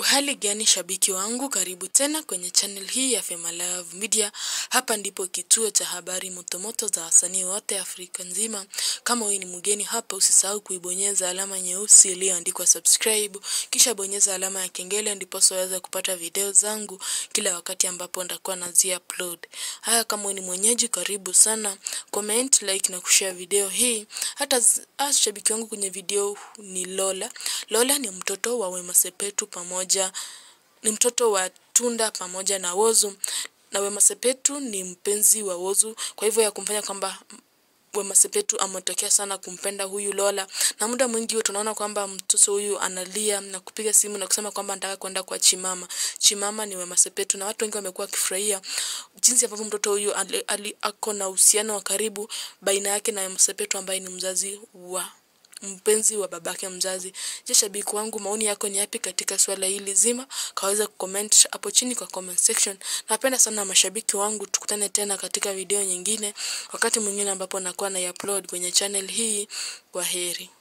Uhali gani shabiki wangu, karibu tena kwenye channel hii ya Fema Love Media. Hapa ndipo kituo cha habari motomoto za wasanii wote Afrika nzima. Kama wewe ni mgeni hapa, usisahau kuibonyeza alama nyeusi iliyoandikwa subscribe, kisha bonyeza alama ya kengele ndipo uweze kupata video zangu kila wakati ambapo nitakuwa nazi upload. Haya, kama wewe ni mwenyeji, karibu sana. Comment, like na kushare video hii. Hata z- ah, shabiki wangu kwenye video ni Lola. Lola ni mtoto wa Wema Sepetu pamoja ni mtoto wa Tunda pamoja na Wozu na Wema Sepetu ni mpenzi wa Wozu, kwa hivyo ya kumfanya kwamba Wema Sepetu ametokea sana kumpenda huyu Lola, na muda mwingi huwa tunaona kwamba mtoto huyu analia na kupiga simu na kusema kwamba anataka kwenda kwa Chimama. Chimama ni Wema Sepetu, na watu wengi wamekuwa wakifurahia jinsi ambavyo mtoto huyu ali, ali, ako na uhusiano wa karibu baina yake na Wema Sepetu ambaye ni mzazi wa mpenzi wa babake mzazi. Je, shabiki wangu, maoni yako ni yapi katika swala hili zima? Kaweza kucomment hapo chini kwa comment section. Napenda sana mashabiki wangu, tukutane tena katika video nyingine wakati mwingine ambapo nakuwa na upload kwenye channel hii. Kwa heri.